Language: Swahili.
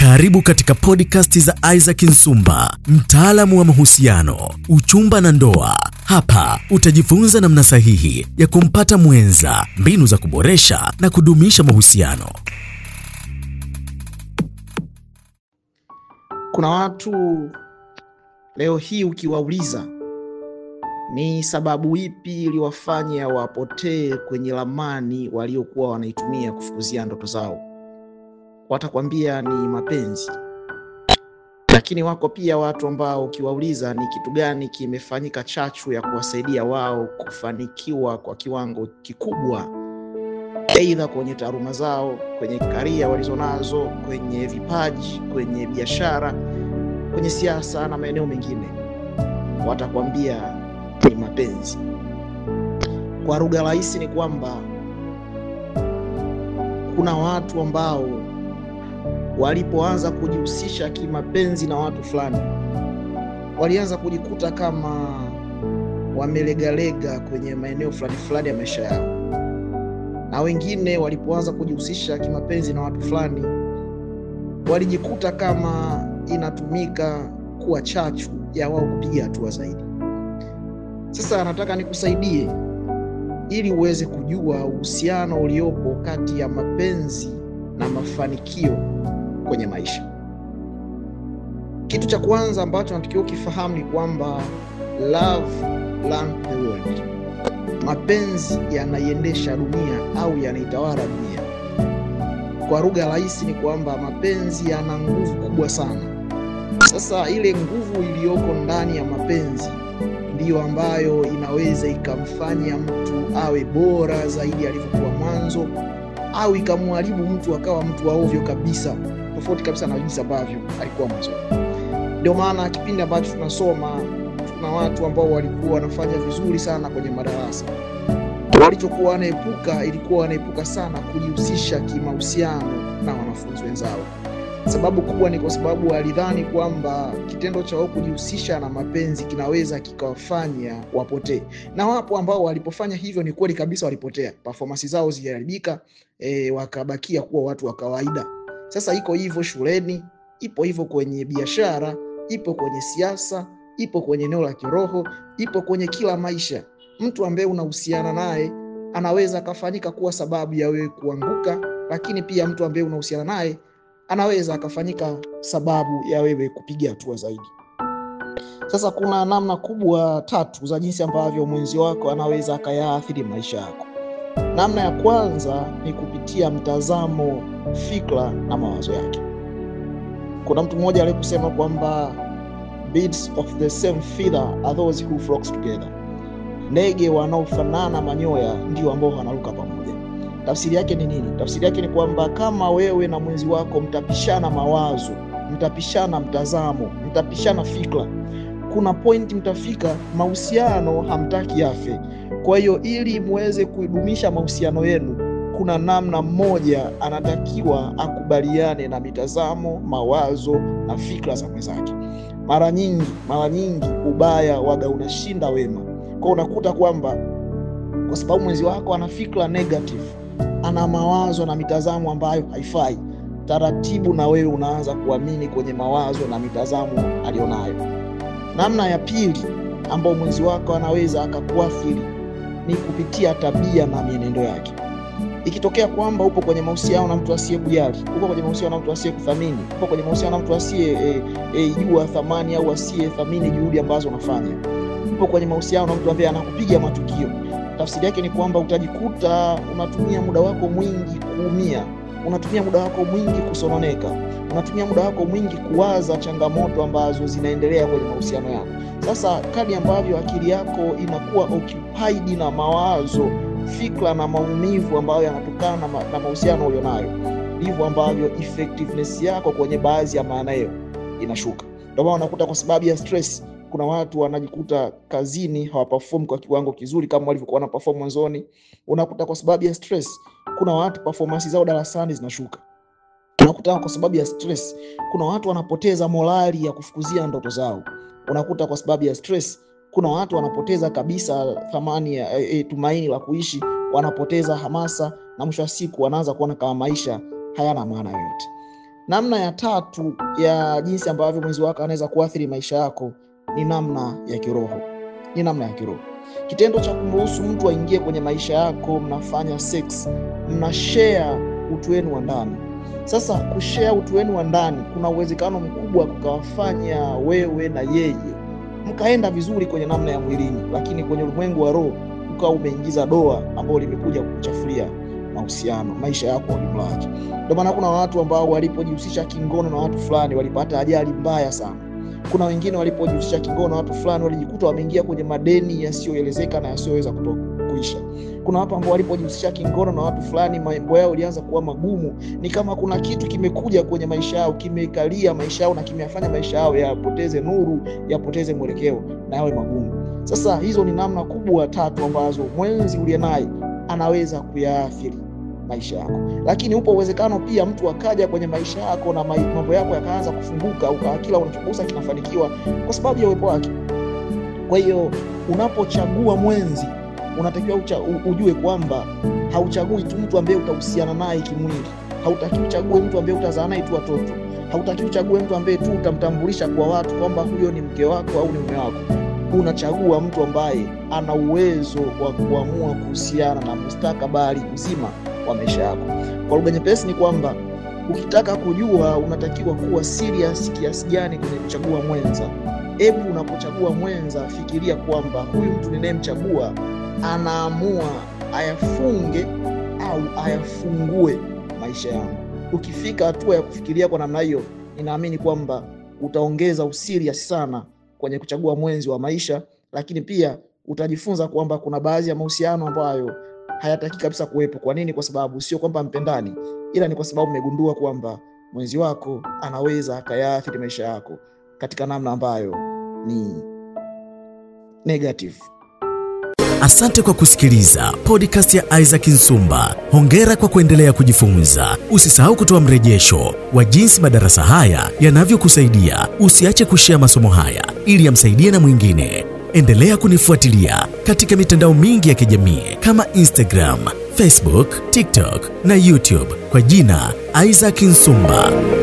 Karibu katika podcast za Isaac Nsumba, mtaalamu wa mahusiano, uchumba na ndoa. Hapa utajifunza namna sahihi ya kumpata mwenza, mbinu za kuboresha na kudumisha mahusiano. Kuna watu leo hii ukiwauliza ni sababu ipi iliwafanya wapotee kwenye ramani waliokuwa wanaitumia kufukuzia ndoto zao, watakwambia ni mapenzi. Lakini wako pia watu ambao ukiwauliza ni kitu gani kimefanyika chachu ya kuwasaidia wao kufanikiwa kwa kiwango kikubwa, aidha kwenye taaluma zao, kwenye karia walizonazo, kwenye vipaji, kwenye biashara, kwenye siasa na maeneo mengine, watakwambia ni mapenzi. Kwa lugha rahisi ni kwamba kuna watu ambao walipoanza kujihusisha kimapenzi na watu fulani, walianza kujikuta kama wamelegalega kwenye maeneo fulani fulani ya maisha yao, na wengine walipoanza kujihusisha kimapenzi na watu fulani, walijikuta kama inatumika kuwa chachu ya wao kupiga hatua zaidi. Sasa nataka nikusaidie ili uweze kujua uhusiano uliopo kati ya mapenzi na mafanikio kwenye maisha. Kitu cha kwanza ambacho natakiwa ukifahamu ni kwamba love run the world, mapenzi yanaiendesha dunia au yanaitawala dunia. Kwa lugha rahisi ni kwamba mapenzi yana nguvu kubwa sana. Sasa ile nguvu iliyoko ndani ya mapenzi ndiyo ambayo inaweza ikamfanya mtu awe bora zaidi alivyokuwa mwanzo, au ikamharibu mtu akawa mtu wa ovyo kabisa, tofauti kabisa na jinsi ambavyo alikuwa mwanzo. Ndio maana kipindi ambacho tunasoma, tuna watu ambao walikuwa wanafanya vizuri sana kwenye madarasa, walichokuwa wanaepuka ilikuwa wanaepuka sana kujihusisha kimahusiano na wanafunzi wenzao. Sababu kubwa ni kwa sababu alidhani kwamba kitendo cha wao kujihusisha na mapenzi kinaweza kikawafanya wapotee, na wapo ambao walipofanya hivyo ni kweli kabisa walipotea, performance zao ziliharibika, e, wakabakia kuwa watu wa kawaida. Sasa iko hivyo shuleni, ipo hivyo kwenye biashara, ipo kwenye siasa, ipo kwenye eneo la kiroho, ipo kwenye kila maisha. Mtu ambaye unahusiana naye anaweza akafanyika kuwa sababu ya wewe kuanguka, lakini pia mtu ambaye unahusiana naye anaweza akafanyika sababu ya wewe kupiga hatua zaidi. Sasa kuna namna kubwa tatu za jinsi ambavyo mwenzi wako anaweza akayaathiri maisha yako. Namna ya kwanza ni kupitia mtazamo, fikra na mawazo yake. Kuna mtu mmoja aliyekusema kwamba birds of the same feather are those who flocks together, ndege wanaofanana manyoya ndio ambao wanaruka pamoja. Tafsiri yake ni nini? Tafsiri yake ni kwamba kama wewe na mwenzi wako mtapishana mawazo, mtapishana mtazamo, mtapishana fikra, kuna pointi mtafika mahusiano hamtaki yafe. Kwa hiyo ili muweze kuidumisha mahusiano yenu, kuna namna mmoja anatakiwa akubaliane na mitazamo, mawazo na fikra za mwenzake. Mara nyingi, mara nyingi ubaya waga unashinda wema. Kwa unakuta kwamba kwa sababu mwenzi wako ana fikra negative ana mawazo na mitazamo ambayo haifai, taratibu na wewe unaanza kuamini kwenye mawazo na mitazamo alionayo. Namna ya pili ambayo mwenzi wako anaweza akakuathiri ni kupitia tabia na mienendo yake. Ikitokea kwamba upo kwenye mahusiano na mtu asiyekujali, upo kwenye mahusiano na mtu asiyekuthamini, upo kwenye mahusiano na mtu asiyejua e, e, thamani au asiyethamini juhudi ambazo unafanya, upo kwenye mahusiano na mtu ambaye anakupiga matukio tafsiri yake ni kwamba utajikuta unatumia muda wako mwingi kuumia, unatumia muda wako mwingi kusononeka, unatumia muda wako mwingi kuwaza changamoto ambazo zinaendelea kwenye mahusiano yako. Sasa kadi ambavyo akili yako inakuwa occupied na mawazo, fikra na maumivu ambayo yanatokana na mahusiano ulionayo, ndivyo ambavyo effectiveness yako kwenye baadhi ya maeneo inashuka. Ndio maana unakuta kwa sababu ya stress kuna watu wanajikuta kazini hawaperform kwa kiwango kizuri kama walivyokuwa na perform mwanzoni. Unakuta kwa sababu ya stress, kuna watu performance zao darasani zinashuka. Unakuta kwa sababu ya stress, kuna watu wanapoteza morali ya kufukuzia ndoto zao. Unakuta kwa sababu ya stress, kuna watu wanapoteza kabisa thamani ya e, e, tumaini la kuishi, wanapoteza hamasa na mwisho wa siku wanaanza kuona kama maisha hayana maana yoyote. Namna ya tatu ya jinsi ambavyo mwenzi wako anaweza kuathiri maisha yako ni namna ya kiroho, ni namna ya kiroho. Kitendo cha kumruhusu mtu aingie kwenye maisha yako, mnafanya sex, mna share utu wenu wa ndani. Sasa kushare utu wenu wa ndani, kuna uwezekano mkubwa kukawafanya wewe na yeye mkaenda vizuri kwenye namna ya mwilini, lakini kwenye ulimwengu wa roho ukawa umeingiza doa ambalo limekuja kukuchafulia mahusiano, maisha yako kwa ujumla wake. Ndio maana kuna watu ambao walipojihusisha kingono na watu fulani walipata ajali mbaya sana. Kuna wengine walipojihusisha kingono na watu fulani walijikuta wameingia kwenye madeni yasiyoelezeka na yasiyoweza kuisha. Kuna watu ambao walipojihusisha kingono na watu fulani mambo yao ilianza kuwa magumu, ni kama kuna kitu kimekuja kwenye maisha yao kimekalia maisha yao na kimeyafanya maisha yao yapoteze nuru, yapoteze mwelekeo na yawe magumu. Sasa hizo ni namna kubwa tatu ambazo mwenzi uliye naye anaweza kuyaathiri maisha yako, lakini upo uwezekano pia mtu akaja kwenye maisha yako na mambo yako yakaanza kufunguka, ukawa kila unachogusa kinafanikiwa kwa sababu ya uwepo wake. Kwa hiyo unapochagua mwenzi unatakiwa ujue kwamba hauchagui tu mtu ambaye utahusiana naye kimwili. Hautaki uchague mtu ambaye utazaa naye tu watoto. Hautaki uchague mtu ambaye tu utamtambulisha kwa watu kwamba huyo ni mke wako au ni mume wako. Unachagua mtu ambaye ana uwezo wa kuamua kuhusiana na mustakabali mzima wa maisha yako. Kwa lugha nyepesi ni kwamba ukitaka kujua unatakiwa kuwa serious kiasi gani kwenye kuchagua mwenza. Hebu unapochagua mwenza, fikiria kwamba huyu mtu ninayemchagua anaamua ayafunge au ayafungue maisha yangu. Ukifika hatua ya kufikiria kwa namna hiyo, ninaamini kwamba utaongeza usirias sana kwenye kuchagua mwenzi wa maisha, lakini pia utajifunza kwamba kuna baadhi ya mahusiano ambayo hayataki kabisa kuwepo. Kwa nini? Kwa sababu sio kwamba mpendani, ila ni kwa sababu mmegundua kwamba mwenzi wako anaweza akayaathiri maisha yako katika namna ambayo ni negative. Asante kwa kusikiliza podcast ya Isaac Nsumba. Hongera kwa kuendelea kujifunza. Usisahau kutoa mrejesho wa jinsi madarasa haya yanavyokusaidia. Usiache kushea masomo haya ili yamsaidie na mwingine. Endelea kunifuatilia katika mitandao mingi ya kijamii kama Instagram, Facebook, TikTok na YouTube kwa jina Isaac Nsumba.